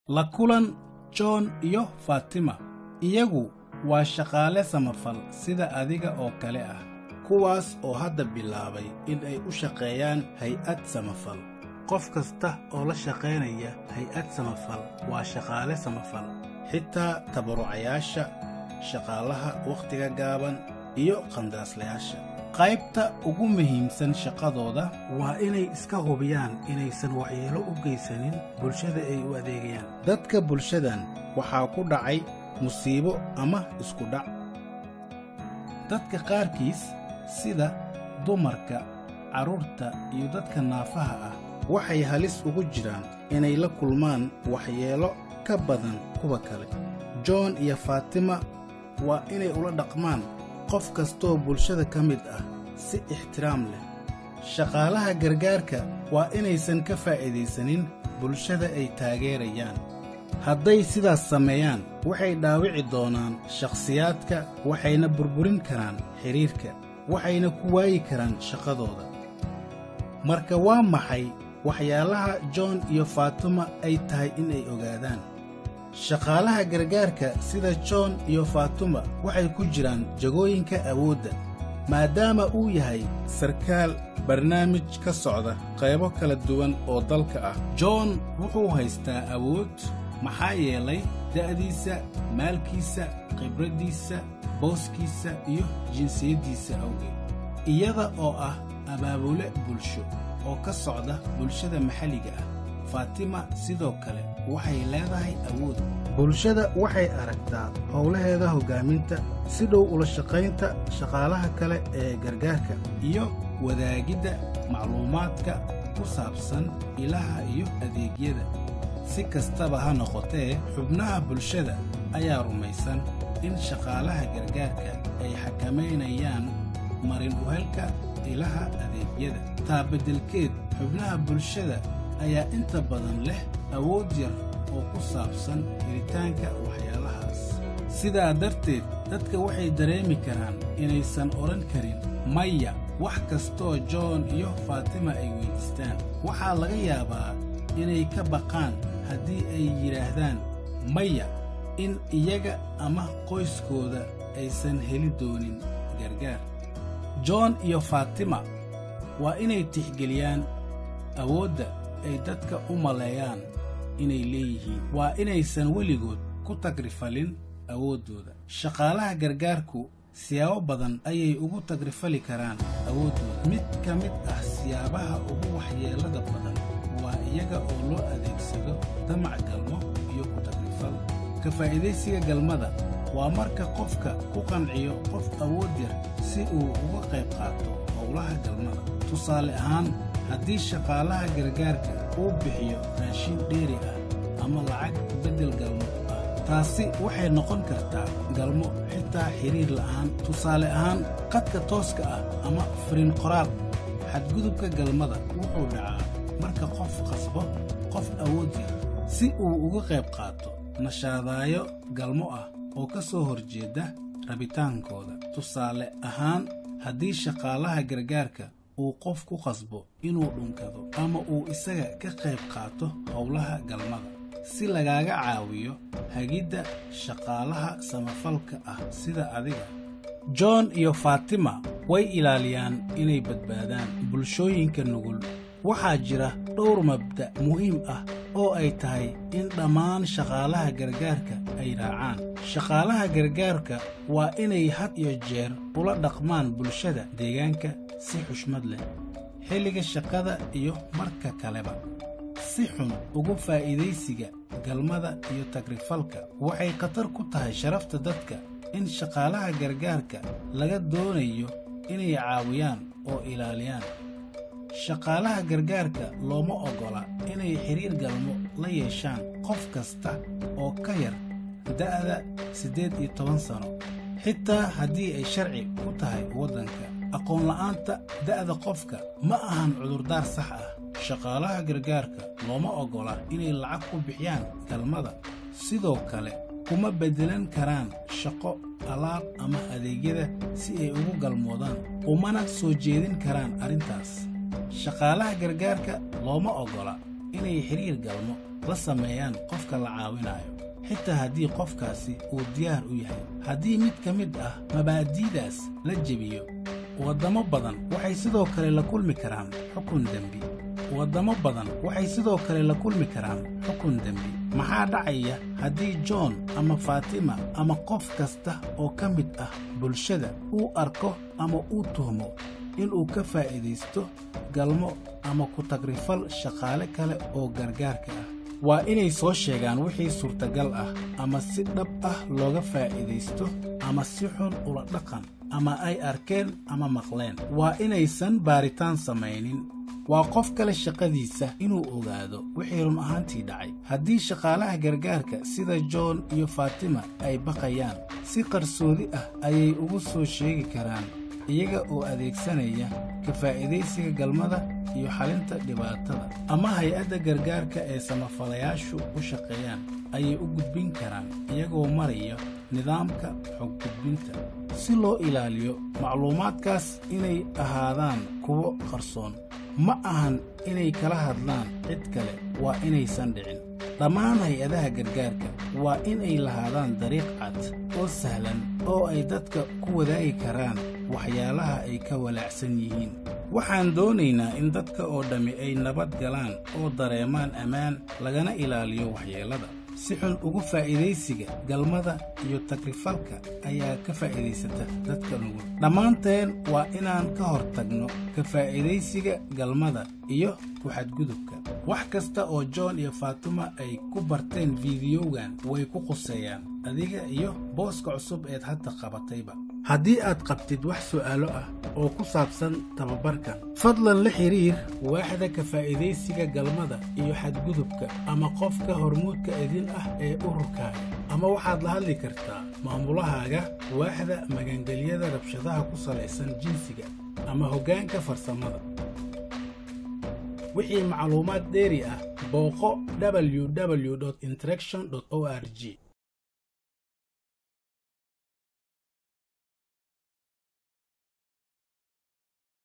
la kulan john iyo fatima iyagu waa shaqaale samafal sida adiga oo kale ah kuwaas oo hadda bilaabay in ay u shaqeeyaan hay-ad samafal qof kasta oo la shaqaynaya hay-ad samafal waa shaqaale samafal xitaa tabarucayaasha shaqaalaha wakhtiga gaaban iyo qandaraaslayaasha qaybta ugu muhiimsan shaqadooda waa inay iska hubiyaan inaysan waxyeelo u geysanin bulshada ay u adeegayaan dadka bulshadan waxaa ku dhacay musiibo ama iskudhac dadka qaarkiis sida dumarka carruurta iyo dadka naafaha ah waxay halis ugu jiraan inay la kulmaan waxyeelo ka badan kuwa kale john iyo faatima waa inay ula dhaqmaan qof kastoo bulshada ka mid ah si ixtiraam leh shaqaalaha gargaarka waa inaysan ka faa'iidaysanin bulshada ay taageerayaan hadday sidaas sameeyaan waxay dhaawici doonaan shakhsiyaadka waxayna burburin karaan xidhiirka waxayna ku waayi karaan shaqadooda marka waa maxay waxyaalaha john iyo faatuma ay tahay inay ogaadaan shaqaalaha gargaarka sida john iyo faatuma waxay ku jiraan jagooyinka awoodda maadaama uu yahay sarkaal barnaamij ka socda qaybo kala duwan oo dalka ah john wuxuu haystaa awood maxaa yeelay da'diisa maalkiisa khibraddiisa booskiisa iyo jinsiyaddiisa awgeed iyada oo ah abaabule bulsho oo ka socda bulshada maxalliga ah faatima sidoo kale waxay leedahay awood bulshada waxay aragtaa howlaheeda hoggaaminta si dhow ula shaqaynta shaqaalaha kale ee gargaarka iyo wadaagidda macluumaadka ku saabsan ilaha iyo adeegyada si kastaba ha noqotee xubnaha bulshada ayaa rumaysan in shaqaalaha gargaarka ay xakamaynayaan marin uhelka ilaha adeegyada taa beddelkeed xubnaha bulshada ayaa inta badan leh awood yar oo ku saabsan helitaanka waxyaalahaas sidaa darteed dadka waxay dareemi karaan inaysan odhan karin maya wax kastoo john iyo faatima ay weyddiistaan waxaa laga yaabaa inay ka baqaan haddii ay yidhaahdaan maya in iyaga ama qoyskooda aysan heli doonin gargaar john iyo faatima waa inay tixgeliyaan awoodda ay dadka u maleeyaan inay leeyihiin waa inaysan weligood ku tagrifalin awooddooda shaqaalaha gargaarku siyaabo badan ayay ugu tagrifali karaan awooddooda mid ka mid ah siyaabaha ugu waxyeellada badan waa iyaga oo loo adeegsado damac galmo iyo ku tagrifal ka faa'iidaysiga galmada waa marka qofka ku qanciyo qof awood yar si uu uga qayb qaato howlaha galmada tusaale ahaan haddii shaqaalaha gargaarka uu bixiyo raashin dheeri ah ama lacag beddel galmo ah taasi waxay noqon kartaa galmo xitaa xidhiir la'aan tusaale ahaan qadka tooska ah ama fariin qoraal xadgudubka galmada wuxuu dhacaa marka qof qasbo qof awood yar si uu uga qayb qaato nashaadaayo galmo ah oo ka soo horjeeda rabitaankooda tusaale ahaan haddii shaqaalaha gargaarka uu qof ku qasbo inuu dhunkado ama uu isaga ka qayb qaato howlaha galmada si lagaaga caawiyo hagidda shaqaalaha samafalka ah sida adiga john iyo faatima way ilaaliyaan inay badbaadaan bulshooyinka nugul waxaa jira dhowr mabda' muhiim ah oo ay tahay in dhammaan shaqaalaha gargaarka ay raacaan shaqaalaha gargaarka waa inay had iyo jeer ula dhaqmaan bulshada deegaanka si xushmad leh xilliga shaqada iyo marka kaleba si xun ugu faa'iidaysiga galmada iyo tagrifalka waxay khatar ku tahay sharafta dadka in shaqaalaha gargaarka laga doonayo inay caawiyaan oo ilaaliyaan shaqaalaha gargaarka looma oggola inay xidhiir galmo la yeeshaan qof kasta oo ka yar da'da siddeed iyo toban sano xitaa haddii ay sharci ku tahay waddanka aqoonla'aanta da'da qofka ma ahan cudurdaar sax ah shaqaalaha gargaarka looma oggola inay lacag ku bixiyaan galmada sidoo kale kuma beddelan karaan shaqo alaab ama adeegyada si ay ugu galmoodaan umana soo jeedin karaan arrintaas shaqaalaha gargaarka looma oggola inay xidhiir galmo la sameeyaan qofka la caawinayo xitaa haddii qofkaasi uu diyaar u yahay haddii mid ka mid ah mabaadi'daas la jebiyo waddamo badan waxay sidoo kale la kulmi karaan xukun dembi waddamo badan waxay sidoo kale la kulmi karaan xukun dembi maxaa dhacaya haddii john ama faatima ama qof kasta oo ka mid ah bulshada uu arko ama uu tuhmo inuu ka faa'iidaysto galmo ama ku-tagrifal shaqaale kale oo gargaarka ah waa inay soo sheegaan wixii suurtagal ah ama si dhab ah looga faa'iidaysto ama si xun ula dhaqan ama ay arkeen ama maqleen waa inaysan baaritaan samaynin waa qof kale shaqadiisa inuu ogaado wixii run ahaantii dhacay haddii shaqaalaha gargaarka sida john iyo faatima ay baqayaan si qarsoodi ah ayay ugu soo sheegi karaan iyaga oo adeegsanaya ka faa'iidaysiga galmada iyo xalinta dhibaatada ama hay-adda gargaarka ee samafalayaashu u shaqeeyaan ayay u gudbin karaan iyagoo maraya nidaamka xog gudbinta si loo ilaaliyo macluumaadkaas inay ahaadaan kuwo qarsoon ma ahan inay kala hadlaan cid kale waa inaysan dhicin dhammaan hay-adaha gargaarka waa inay lahaadaan dariiq cad oo sahlan oo ay dadka ku wadaagi karaan waxyaalaha ay ka walaacsan yihiin waxaan doonaynaa in dadka oo dhammi ay nabad galaan oo dareemaan ammaan lagana ilaaliyo waxyeellada si xun ugu faa'iidaysiga galmada iyo tagrifalka ayaa ka faa'iidaysata dadka nugul dhammaanteen waa inaan ka hor tagno ka faa'iidaysiga galmada iyo ku-xadgudubka wax kasta oo john iyo faatuma ay ku barteen fiidiyowgan way ku quseeyaan adiga iyo booska cusub eed hadda qabatayba haddii aad qabtid wax su'aalo ah oo ku saabsan tababarkan fadlan la xidhiir waaxda ka faa'iidaysiga galmada iyo xadgudubka ama qofka hormuudka idin ah ee ururkaaga ama waxaad la hadli kartaa maamulahaaga waaxda magangelyada rabshadaha ku salaysan jinsiga ama hoggaanka farsamada wixii macluumaad dheeri ah booqo www interaction o r g